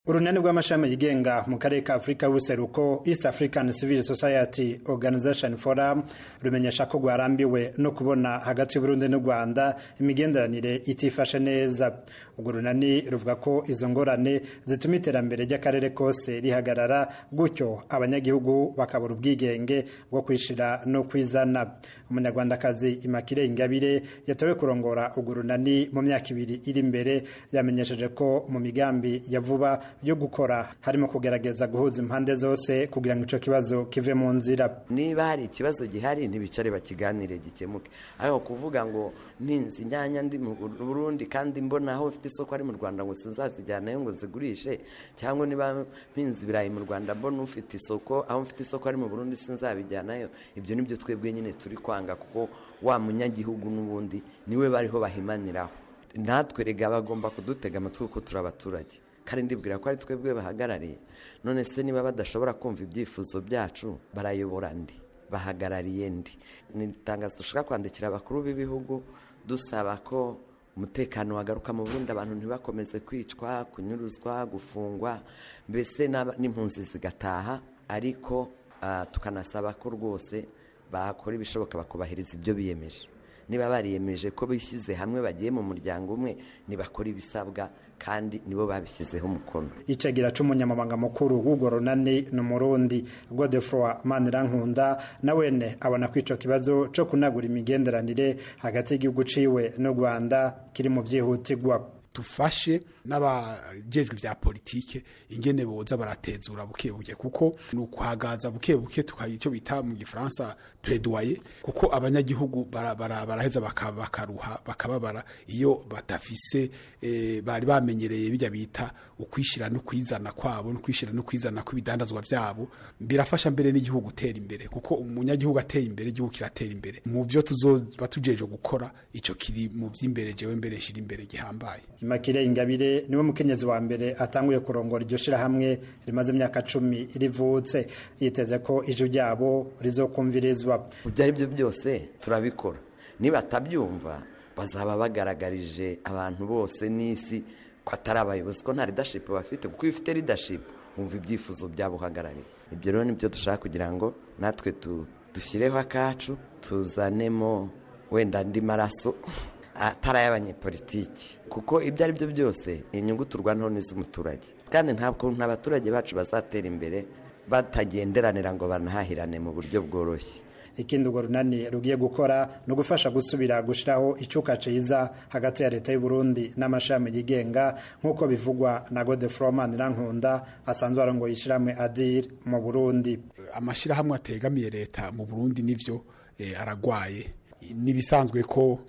urunani rw'amashami yigenga mu karere ka afurika y'ubuseruko east african civil society organization forum rumenyesha ko rwarambiwe no kubona hagati y'uburundi n'u rwanda imigenderanire itifashe neza urwo runani ruvuga ko izo ngorane zituma iterambere ry'akarere kose rihagarara gutyo abanyagihugu bakabura ubwigenge bwo kwishira no kwizana umunyarwandakazi imakire ingabire yatowe kurongora urwo runani mu myaka ibiri iri imbere yamenyesheje ko mu migambi ya vuba yo gukora harimo kugerageza guhuza impande zose kugira ngo icyo kibazo kive mu nzira niba hari ikibazo gihari ntibicare bakiganire gikemuke ariko kuvuga ngo mpinzi inyanya ndi mu burundi kandi mbona aho ufite isoko ari mu rwanda ngo sinzazijyanayo ngo zigurishe cyangwa niba mpinzi ibirayi mu rwanda mbona ufite isoko aho mfite isoko ari mu burundi sinzabijyanayo ibyo nibyo twebwe nyine turi kwanga kuko wa munyagihugu n'ubundi niwe bariho bahimaniraho natwe rega bagomba kudutega amatwi kuko turi abaturage kandi ndibwira ko ari twebwe bahagarariye none se niba badashobora kumva ibyifuzo byacu barayobora ndi bahagarariye ndi ni itangazo dushaka kwandikira abakuru b'ibihugu dusaba ko umutekano wagaruka mu burundi abantu ntibakomeze kwicwa kunyuruzwa gufungwa mbese n'impunzi zigataha ariko tukanasaba ko rwose bakora ibishoboka bakubahiriza ibyo biyemeje niba bariyemeje ko bishyize hamwe bagiye mu muryango umwe ntibakora ibisabwa kandi nibo babishyizeho umukono icagira c'umunyamabanga mukuru w'urwo runani ni umurundi godefroi manirankunda na wene abona ko ico kibazo co kunagura imigenderanire hagati y'igihugu ciwe n'u rwanda kiri mu vyihutirwa dufashe n'abajejwe vya politike ingene boza baratezura buke buke kuko ni ukuhagaza buke buke tukagira icyo bita mu gifaransa plaidoyer kuko abanyagihugu baraheza bakaruha bakababara iyo badafise bari bamenyereye bijya bita ukwishira no kwizana kwabo no kwishira no kwizana kw'ibidandazwa vyabo birafasha mbere n'igihugu gutera imbere kuko umunyagihugu ateye imbere igihugu kiratera imbere mu vyo tuzoba tujeje gukora ico kiri mu vy'imbere jewe mbere shira imbere gihambaye Makire Ingabire niwe mukenyezi wa mbere atanguye kurongora iryo shirahamwe rimaze imyaka cumi rivutse yiteze ko ijwi ryabo rizokumvirizwa ibyo ari byo byose turabikora niba atabyumva bazaba bagaragarije abantu bose n'isi ko atari abayobozi ko nta leadership bafite kuko iyo ufite leadership wumva ibyifuzo byabo uhagarariye ibyo rero nibyo dushaka kugira ngo natwe dushyireho akacu tuzanemo wenda andi maraso atari ay'abanyepolitiki kuko ibyo ari byo byose inyungu turwanaho n'iz'umuturage kandi ntabwo abaturage bacu bazatera imbere batagenderanira ngo banahahirane mu buryo bworoshye ikindi urwo runani rugiye gukora ni ugufasha gusubira gushyiraho icyuka cyiza hagati ya leta y'u Burundi n'amashami yigenga nk'uko bivugwa na godefroman rankunda asanzwe arongoye ishyirahamwe adir mu burundi amashyirahamwe ategamiye leta mu burundi nivyo aragwaye n'ibisanzwe ko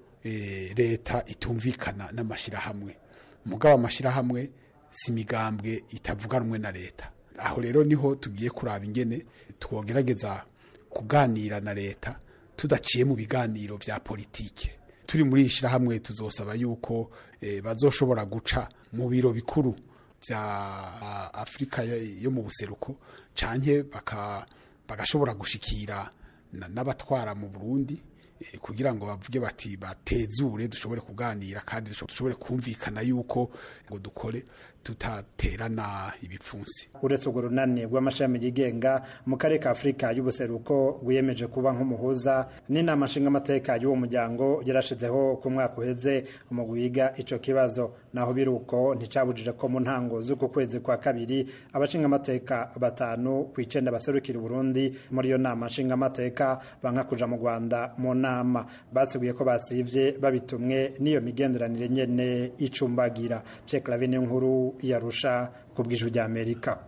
leta itumvikana n'amashyirahamwe mugabo amashyirahamwe si imigambwe itavuga rumwe na leta aho rero niho tugiye kuraba ingene twogerageza kuganira na leta tudaciye mu biganiro bya politike turi muri iri shyirahamwe tuzosaba yuko bazoshobora guca mu biro bikuru bya afurika yo mu buseruko cyane bagashobora gushikira n'abatwara mu burundi kugira ngo bavuge bati batezure dushobore kuganira kandi dushobore kumvikana yuko ngo dukore tutaterana ibipfunsi uretse urwo runani rw'amashami yigenga mu karere ka afurika y'ubuseruko rwiyemeje kuba nk'umuhuza n'inama nshingamateka y'uwo muryango yarashizeho ku mwaka uheze umugwi wiga icyo kibazo naho biri uko nticabujije ko mu ntango z'uku kwezi kwa kabiri abashingamateka batanu ku icenda baserukira uburundi muri iyo nama nshingamateka banka kuja mu rwanda mu nama basiguye ko basivye babitumwe n'iyo migenderanire nyene icumbagira Pierre Claver nkuru yarusha ku bw'ijwi ry'Amerika